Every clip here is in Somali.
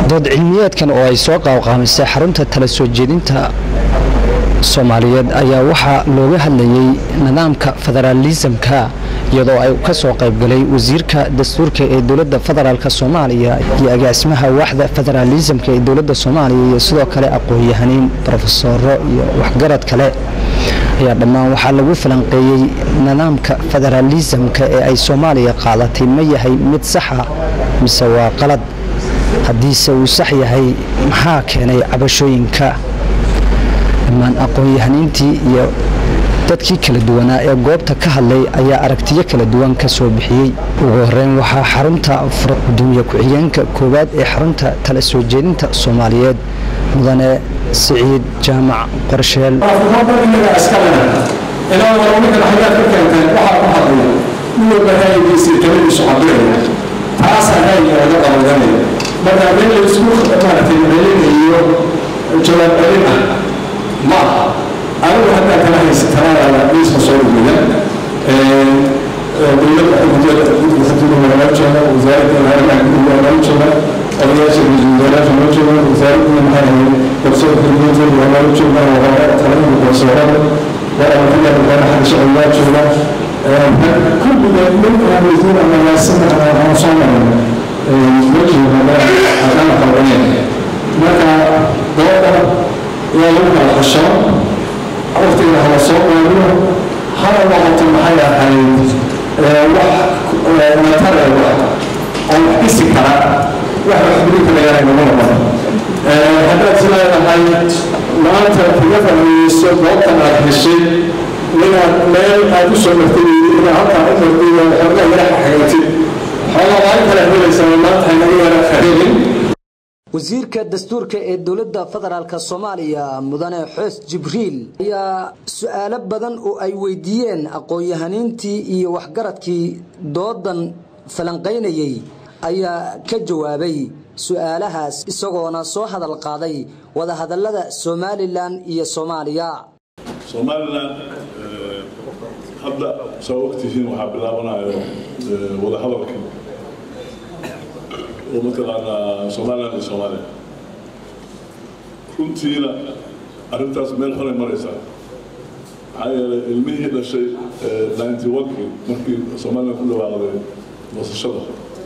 dood cilmiyeedkan oo ay soo qaawqaamisay xarunta tala soo jeedinta soomaaliyeed ayaa waxaa looga hadlayey nidaamka federaalisamka iyadoo ay ka soo qaybgalay wasiirka dastuurka ee dowladda federaalk soomaaliya iyo agaasimaha waaxda federaalisamka ee dowladda soomaaliya iyo sidoo kale aqoon-yahaniin brofesoro iyo waxgarad kale ayaa dhammaan waxaa lagu falanqeeyey nidaamka federaalisamka ee ay soomaaliya qaadatay ma yahay mid saxa mise waa qalad haddiise uu sax yahay maxaa keenay cabashooyinka dhammaan aqoon-yahaniintii iyo dadkii kala duwanaa ee goobta ka hadlay ayaa aragtiyo kala duwan ka soo bixiyey ugu horeyn waxaa xarunta gudoomiye ku-xigeenka koowaad ee xarunta tala soo jeedinta soomaaliyeed mudane siciid jaamac qorsheel marka meel laisku maaragtay celinayo jawaab celin ah ma aha anigu haddaa kala haysatanaada miiska soo dhigaya dowladda guddiga waa loo jooga wasaaradda arrimaha gudiga waa loo jooga odayaasha wasiirayaasha loo jooga wasaaradda maxaa ahayd garsoorka gudaheeda waa loo jooga waa talada garsoorada waa amataya waana xagga sharcigaa jooga kulliga ninka wasiir ama yaasina aan soo marin marka dooda yaa lagu kala xasho waqtiga hala soo qaadiyo hana noqoto maxay ahayd wax matareeba oo wax dhisi kara wax wax buri karayaan nagu noqon haddaad is leedahay maanta kaga fahmeyso goobtan aad heshay inaad meel aad u soo martay inaad halkaa u martay xoogaa yara xagaatid wasiirka dastuurka ee dowladda federaalk soomaaliya mudane xoos jibriil ayaa su-aalo badan oo ay weydiiyeen aqoon-yahaniintii iyo waxgaradkii doodan falanqaynayey ayaa ka jawaabay su-aalahaas isagoona soo hadal qaaday wadahadalada somalilan iyo soomaaliya somalilan hadda saa ogtihiin waxaa bilaabanayo wadahadalkii oo mataqaanaa somalilan iyo soomaaliya runtiina arrintaas meel xunay maraysaa maxaa yeelay ilmihii dhashay ninety one-kii markii somalilan ku dhawaaqday wasashada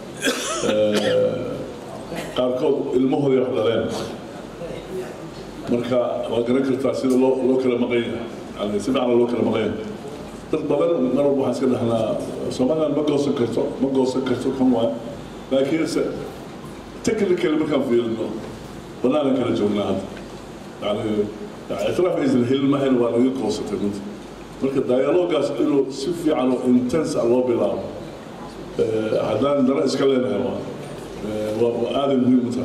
qaarkood ilmahoodii wax dhaleen marka waa garan kartaa sida loo loo kala maqan yahay yani si fiican loo kala maqan yahay dad badan mar walba waxaan iska dhahnaa somaliland ma goosan karto ma goosan karto kan waay laakiinse technically markaan fiirino banaanan kala joognaa hadda yani ictiraaf aysan helin mahayn waa naga goosatay runta marka dialogaas inuu si fiican oo intense ah loo bilaabo haddaan dana iska leenahay waa waa aaday muhiim u tahay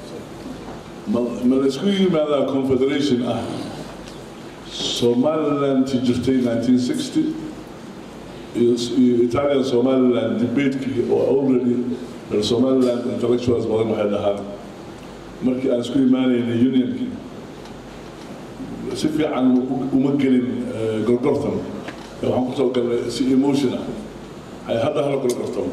ma la isku yimaadaa confederation ah somaliland jirtay 1960 iyo italian somaliland debatekii oo already reer somaliland intellectuals badan waxay dhahaan markii aan isku imaanaynay unionkii si fiican uma gelin gorgortan waxaan kusoo galnay si emotion ah hadda hala gorgortan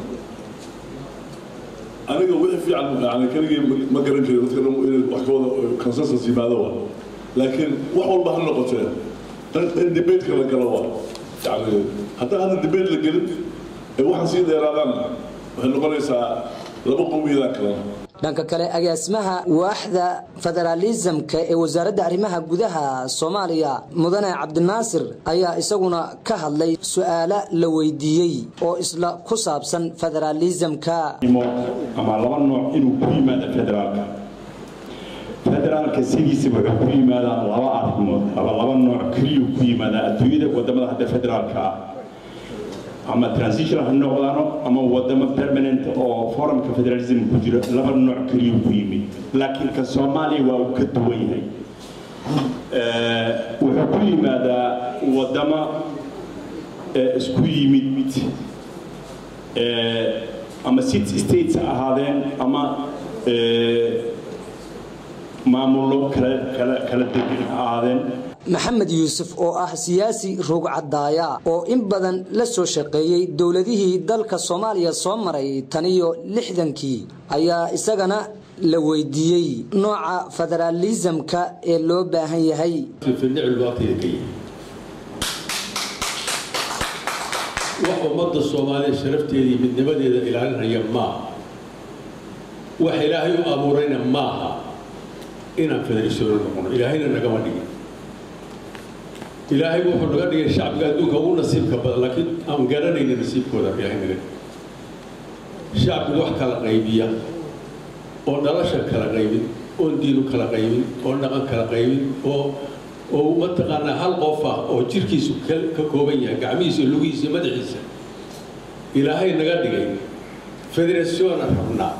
aniga wixii fiican yani keligii ma garan karin dadka dhan inay wax ka wada consensus yimaado waa laakiin wax walba ha noqotee in debateka la galo waa yani haddaan hadda debate la gelin ee waxaan sii dheeraadaan waxay noqonaysaa laba qowmiyadaan kalena dhanka kale agaasimaha waaxda federaalisamka ee wasaaradda arrimaha gudaha soomaaliya mudane cabdinaasir ayaa isaguna ka hadlay su-aalo la weydiiyey oo isla ku saabsan federaalisamka ama laba nooc inuu ku yimaado federaalka federaalka sidiisa wuxuu ku yimaadaa laba arrimood ama laba nooc keliyuu ku yimaadaa adduunyada wadamada hadda federaalka ah ama transitional ha noqdaano ama wadamo permanent oo forumka federalism ku jiro laba nooc keliyuu ku yimid laakiin ka soomaaliya waa uu ka duwan yahay wuxuu ku yimaadaa wadamo isku yimid ama city states ha ahaadeen ama maamullo kala degan ha ahaadeen maxamed yuusuf oo ah siyaasi ruugcadaaya oo in badan la soo shaqeeyey dowladihii dalka soomaaliya soo maray tan iyo lixdankii ayaa isagana la weydiiyey nooca federaalisamka ee loo baahan yahay wax ummadda soomaaliya sharafteeda iyo midnimadeeda ilaalinaya maaha wax ilaahay u abuurayna maaha inaan federalisoono noqono ilaahayna nagama dhigin ilaahay wuxuu naga dhigay shacbiga adduunka ugu nasiibka badan laakiin aan garanayna nasiibkooda ilaahay naga dhigay shacbigu wax kala qaybiya oo dhalasha kala qaybin oon diinu kala qaybin oo dhaqan kala qaybin oo oo mataqaanaa hal qof ah oo jirkiisu ka kooban yahay gacmihiisa lugihiisa madaxiisa ilaahay naga dhigay federationa rabnaa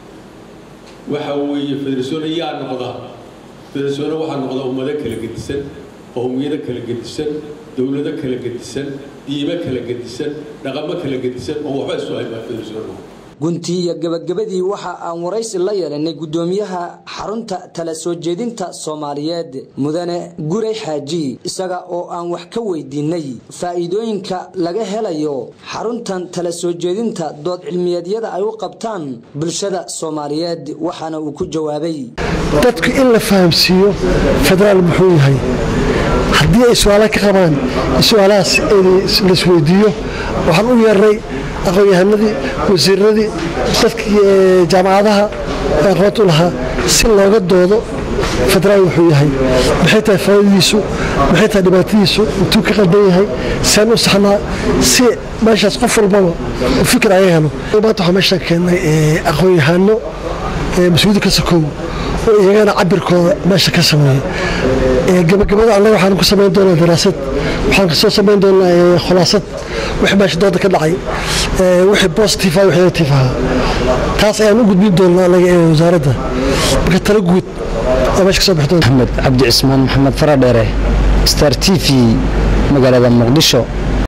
waxa weeye federationa yaa noqda federationa waxaa noqda ummado kala gedisan qowmiyado kala gedisan dowlado kala gedisan diimo kala gedisan dhaqamo kala gedisan oo waxba isu haybaa federationa guntii iyo gabagabadii waxa aan waraysi la yeelanay guddoomiyaha xarunta tala soo jeedinta soomaaliyeed mudane guray xaaji isaga oo aan wax ka weydiinay faa'iidooyinka laga helayo xaruntan tala soo jeedinta dood cilmiyeedyada ay u qabtaan bulshada soomaaliyeed waxaana uu ku jawaabay dadku in la fahamsiiyo federaal muxuu yahay haddii ay su-aala ka qabaan su-aalahaas laisweydiiyo waxaan u yeernay aqoon-yahanadii wasiiradii dadkii jaamacadaha aqoonta u lahaa si looga doodo federaal wuxuu yahay maxay tahay faa'idadiisu maxay tahay dhibaatadiisu intuu ka qaldan yahay seen u saxnaa si meeshaas qof walbaba u fikir aga helo maanta waxaa meeshaan keennay aqoon-yahano mas-uuliyadda ka sokow oo iyagana cabirkooda meesha ka sameeyey gabagabada annaga waxaan ku samayn doonaa daraasad waxaan kasoo samayn doonaa khulaasad wixii meesha dooda ka dhacay wixii positive ah wixii negative ah taas ayaan u gudbin doonaa anaga ee wasaaradda marka tala guud ee meesha kasoo bixi doonta maxamed cabdi cismaan maxamed faradheere star t v magaalada muqdisho